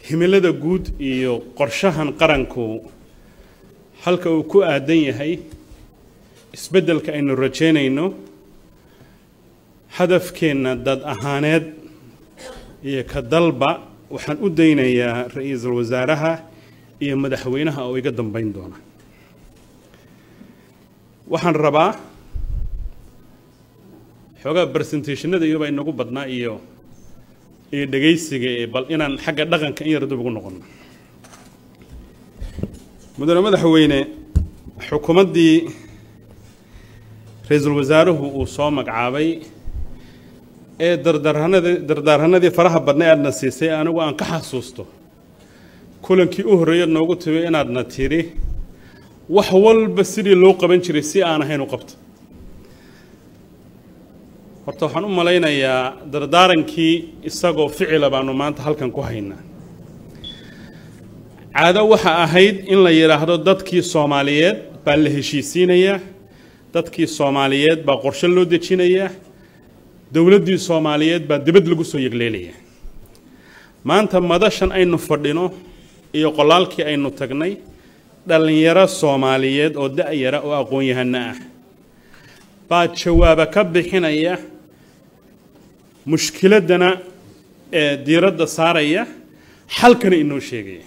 himilada guud iyo qorshahan qaranku halka uu ku aadan yahay isbeddelka aynu rajaynayno hadafkeenna dad ahaaneed iyo ka dalba waxaan u daynayaa ra-iisul wasaaraha iyo madaxweynaha oo iga dambeyn doona waxaan rabaa xoogaa presentationada iyobaa inagu badnaa iyo iyo dhegaysiga ee bal inaan xagga dhaqanka in yar dib ugu noqono mudane madaxweyne xukuumaddii ra-iisul wasaaruhu uu soo magacaabay ee dardaarhanadii dardaarhanadii faraha badna e aadna siisay anigu aan ka xasuusto kulankii u horreeyaad noogu timi inaadna tidhi wax walba sidii loo qaban jiray si aan ahayn u qabta horta waxaan u malaynayaa dardaarankii isagoo ficila baanu maanta halkan ku haynaa caado waxa ahayd in la yidhaahdo dadkii soomaaliyeed baa la heshiisiinayaa dadkii soomaaliyeed baa qorshe loo dejinayaa dowladdii soomaaliyeed baa dibad lagu soo yegleelayaa maanta madashan aynu fadhino iyo qolaalkii aynu tagnay dhallinyaro soomaaliyeed oo da-yara oo aqoon-yahano ah baa jawaaba ka bixinaya mushkiladdana ee diiradda saaraya xalkana inoo sheegaya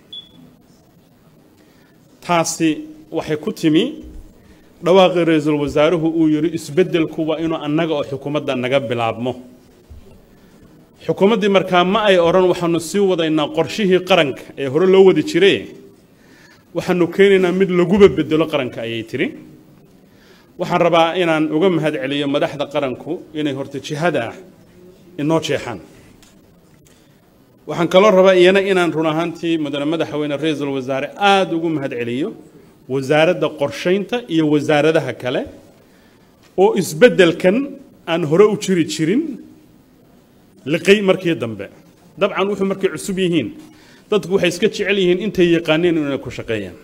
taasi waxay ku timi dhawaaqii ra-iisul wasaaruhu uu yidhi isbeddelku waa inuu annaga oo xukuumadda naga bilaabmo xukuumaddii markaa ma ay odhan waxaanu sii wadaynaa qorshihii qaranka ee hore loo wadi jire waxaanu keenaynaa mid laguba bedelo qaranka ayay tiri waxaan rabaa inaan uga mahad celiyo madaxda qaranku inay horta jihada ah inoo jeexaan waxaan kaloo rabaa iyana inaan run ahaantii mudane madaxweyne ra-iisul wasaare aada ugu mahad celiyo wasaaradda qorshaynta iyo wasaaradaha kale oo isbeddelkan aan hore u jiri jirin liqay markii dambe dabcan wuxuu markay cusub yihiin dadku waxay iska jecel yihiin intay yaqaaneen inay ku shaqeeyaan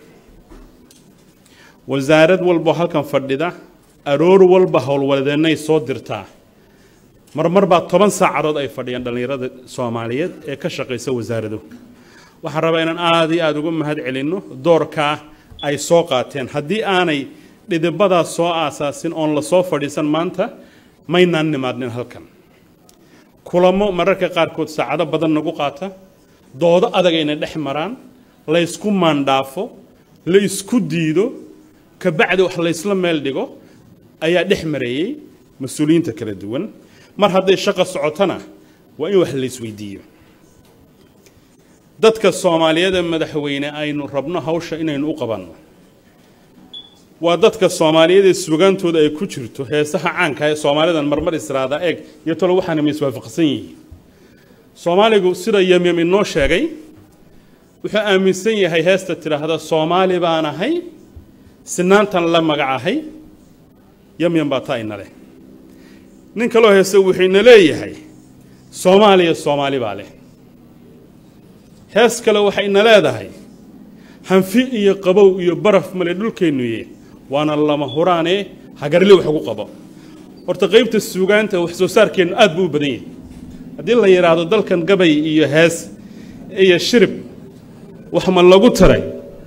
wasaarad walbo halkan fadhida aroor walba howlwadeennay soo dirtaa marmar baa toban saacadood ay fadhiyaan dhallinyarada soomaaliyeed ee ka shaqaysa wasaarado waxaan rabaa inaan aada iyo aada uga mahad celinno doorkaa ay soo qaateen haddii aanay dhidibadaas soo aasaasin oon la soo fadhiisan maanta maynaan nimaadnin halkan kulamo mararka qaarkood saacado badan nagu qaata doodo adag ayna dhex maraan la ysku maandhaafo la isku diido kabacdi wax laysla meel dhigo ayaa dhex mareeyey mas-uuliyiinta kala duwan mar hadday shaqo socotona waa in wax laysweydiiyo dadka soomaaliyeed ee madaxweyne aynu rabno hawsha inaynu u qabanno waa dadka soomaaliyeed ee sugaantooda ay ku jirto heesaha caanka ee soomaalidan marmar israada eeg iyo talo waxaana ma iswaafaqsan yihiin soomaaligu sida yamyam inoo sheegay wuxuu aaminsan yahay heesta tidhaahda soomaali baan ahay sinaantan la magacahay yamyam baa taa ina leh nin kaloo heese wuxuu ina leeyahay soomaaliya soomaali baa leh hees kale waxay ina leedahay hanfi iyo qabow iyo baraf male dhulkeennuye waana lama huraanee hagarli wax ugu qabo horta qaybta suugaanta wax soo saarkeennu aad buu u badan yahay haddii la yidhaahdo dalkan gabay iyo hees iyo shirib wax ma lagu taray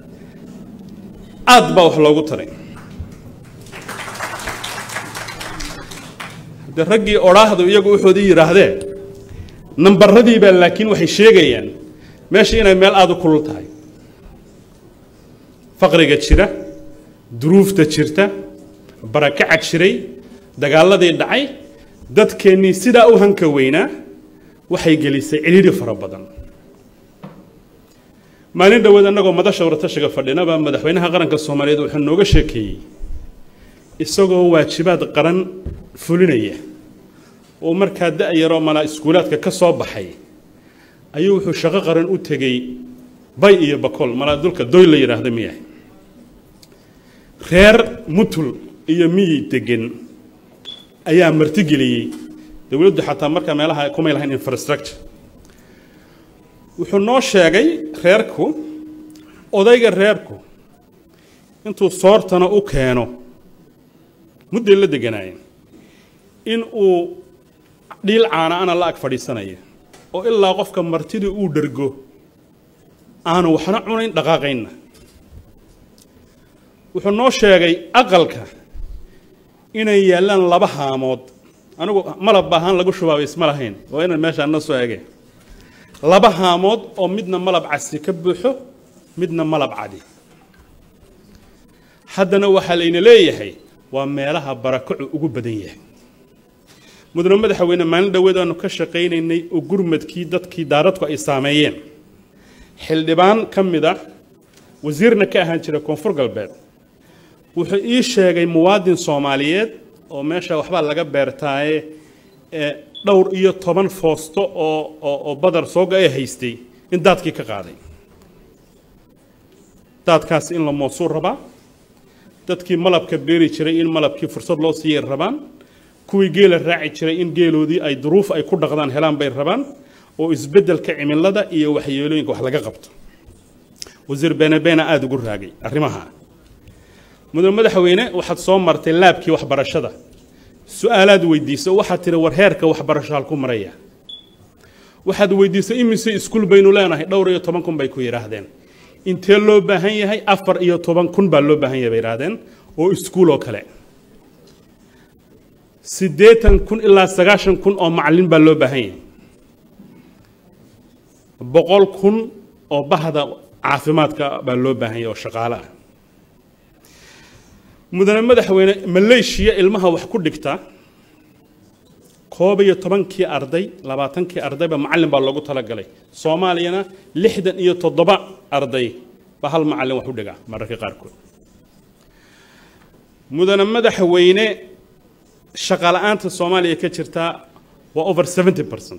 aad baa wax loogu taray de raggii odhaahdu iyagu wuxoodii yidhaahdeen nambaradiibaa laakiin waxay sheegayaan meesha inay meel aada u kulul tahay faqriga jira duruufta jirta barakaca jiray dagaaladii dhacay dadkeennii sidaa u hanka weynaa waxay gelisay cidhiidhi fara badan maalin dhoweed annagoo madasha waratashiga fadhinaba madaxweynaha qaranka soomaaliyeed wuxuu nooga sheekeeyey isagoo waajibaad qaran fulinaya oo markaa da-yaroo malaa iskuulaadka ka soo baxay ayuu wuxuu shaqo qaran u tegey bay iyo bakool malaa dulka doy la yidhaahda miyahay reer mutul iyo miyi degan ayaa martigeliyey dowladdu xataa markaa meelaha kumay lahayn infrastructure wuxuu noo sheegay reerku odayga reerku intuu soortana u keeno mudday la deganaayeen in uu dhiil caana ana la ag fadhiisanaya oo ilaa qofka martidii uu dhergo aanu waxna cunayn dhaqaaqaynna wuxuu noo sheegay aqalka inay yaallaan laba haamood anigu malab ahaan lagu shubaabay isma lahayn waa inaan meeshaan na soo ege laba haamood oo midna malab casi ka buuxo midna malab cadi haddana waxaa layna leeyahay waa meelaha barakacu ugu badan yahay mudane madaxweyne maalin dhoweed aanu ka shaqaynaynay oo gurmadkii dadkii daaradku ay saameeyeen xildhibaan ka mid ah wasiirna ka ahaan jira koonfur galbeed wuxuu ii sheegay muwaadin soomaaliyeed oo meesha waxbaa laga beertaaye ee dhowr iyo toban foosto oo oo badar sooga ay haystay in daadkii ka qaaday daadkaas in la moosuu rabaa dadkii malabka beeri jiray in malabkii fursad loo siiyay rabaan kuwii geela raaci jiray in geeloodii ay duruuf ay ku dhaqdaan helaan bay rabaan oo isbeddelka cimilada iyo waxyeelooyinka wax laga qabto wasiir benebeena aada ugu raagay arrimaha mudane madaxweyne waxaad soo martay laabkii waxbarashada su-aalaad weydiisay oo waxaad tihi war heerka waxbarasho halku maraya waxaad weydiisay imise iskuul baynu leenahay dhowr iyo toban kun bay ku yidhaahdeen intee loo baahan yahay afar iyo toban kun baa loo baahan yahay bay yidhaahdeen oo iskuul oo kale siddeetan kun ilaa sagaashan kun oo macallin baa loo baahan yahay boqol kun oo bahda caafimaadka baa loo baahan yahay oo shaqaale ah mudane madaxweyne maleeshiya ilmaha wax ku dhigta koob iyo tobankii arday labaatankii ardayba macallin baa loogu talagalay soomaaliyana lixdan iyo toddoba arday baa hal macallin wax u dhigaa mararka qaarkood mudane madaxweyne shaqala-aanta soomaaliya ka jirtaa waa over seventy percent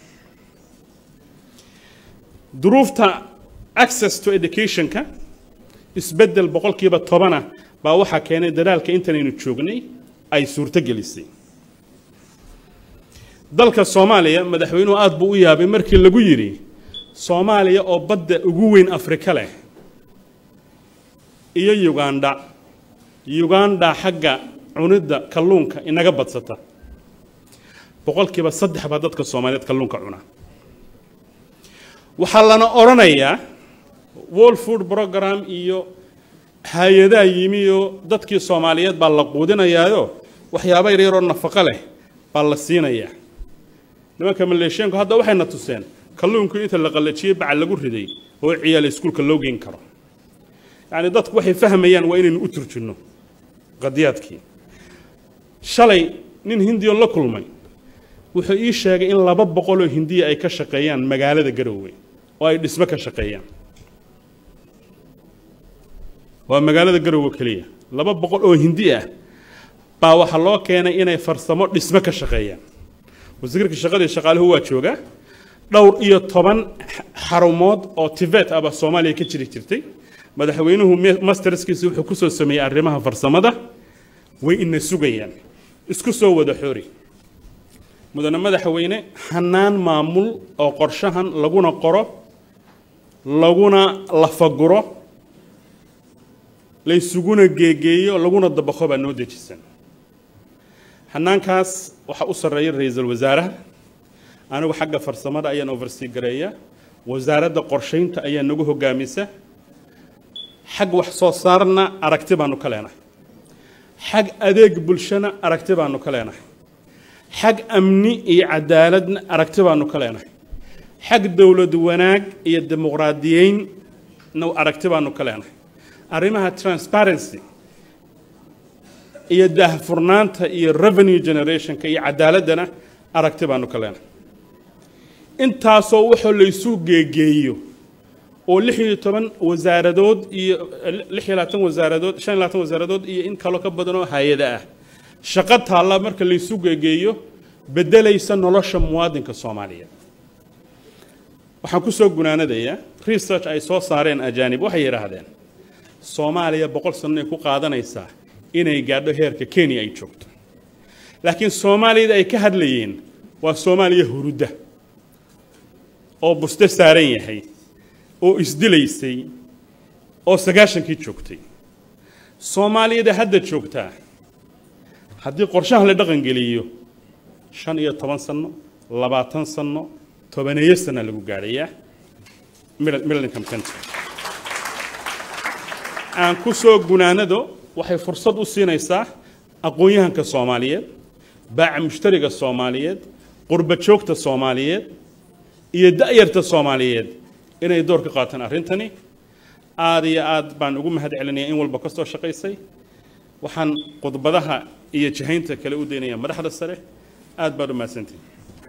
duruufta access to educationka isbeddel boqolkiiba tobana baa waxaa keenay dadaalka intanaynu joognay ay suurto gelisay dalka soomaaliya madaxweynuhu aada buu u yaabay markii lagu yidhi soomaaliya oo badda ugu weyn afrika leh iyo ugandha ugandha xagga cunidda kalluunka inaga badsata boqolkiiba saddex baa dadka soomaaliyeed kalluunka cuna waxaa lana odhanayaa world food program iyo hay-adaha yimi oo dadkii soomaaliyeed baa la quudinayaayo waxyaaba yaryaroo nafaqo leh baa la siinayaa nimanka maleesheenku hadda waxayna tuseen kalluunku inta la qallajiyey bacal lagu riday oo ciyaal iskuulka loo geyn karo yacni dadku waxay fahmayaan waa inaynu u turjinno qadiyaadkii shalay nin hindiyon la kulmay wuxuu ii sheegay in laba boqoloo hindiya ay ka shaqeeyaan magaalada garoowe oo ay dhismo ka shaqeeyaan waa magaalada garoowe keliya laba boqol oo hindi ah baa waxaa loo keenay inay farsamo dhismo ka shaqeeyaan wasiirka shaqadii shaqaaluhu waa joogaa dhowr iyo toban xarumood oo tibet ah baa soomaaliya ka jiri jirtay madaxweynuhu masterskiisa wuxuu ku soo sameeyey arrimaha farsamada way ina sugayaan isku soo wada xoori mudane madaxweyne hanaan maamul oo qorshahan laguna qoro laguna lafaguro laysuguna geegeeyo laguna dabaqo baa noo dejisan hanaankaas waxaa u sarreeya ra-iisul wasaaraha anigu xagga farsamada ayaan oversea gareeya wasaaradda qorshaynta ayaa nagu hogaamisa xag wax soo saarna aragti baanu ka leenahay xag adeeg bulshana aragti baanu ka leenahay xag amni iyo cadaaladna aragti baanu ka leenahay xag dowlad wanaag iyo dimuqraadiyeynna aragti baanu ka leenahay arrimaha transparency iyo daahfurnaanta iyo revenue generationka iyo cadaaladdana aragti baanu ka leenahay intaasoo waxoo laysu geegeeyo oo lix iyo toban wasaaradood iyo lix iyo labaatan wasaaradood shan iyo labaatan wasaaradood iyo in kaloo ka badan oo hay-ada ah shaqo taalla marka laysu geegeeyo beddelaysa nolosha muwaadinka soomaaliyeed waxaan ku soo gunaanadayaa research ay soo saareen ajaanib waxay yidhaahdeen soomaaliya boqol sannoay ku qaadanaysaa inay gaadho heerka kenya ay joogto laakiin soomaaliyada ay ka hadlayeen waa soomaaliya hurudda oo buste saaran yahay oo isdilaysay oo sagaashankii joogtay soomaaliyada hadda joogtaa haddii qorshahan la dhaqangeliyo shan iyo toban sanno labaatan sanno tobaneeyo sana lagu gaadhayaa middle middle income country aan ku soo gunaanado waxay fursad u siinaysaa aqoon-yahanka soomaaliyeed baaca mushtariga soomaaliyeed qurba joogta soomaaliyeed iyo da'yarta soomaaliyeed inay door ka qaataan arrintani aad iyo aad baan ugu mahad celinaya in walba ka soo shaqaysay waxaan khudbadaha iyo jihaynta kale u daynaya madaxda sare aad baad u mahadsantihin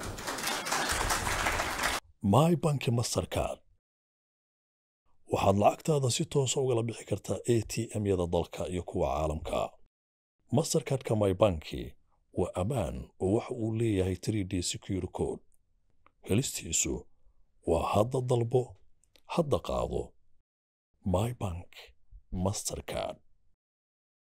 my banki mastercard waxaad lacagtaada si toosa ugala bixi kartaa a t m-yada dalka iyo kuwa caalamka mastercardka my banki waa ammaan oo waxa uu leeyahay 3d secure code helistiisu waa hadda dalbo hadda qaado my bank mastercard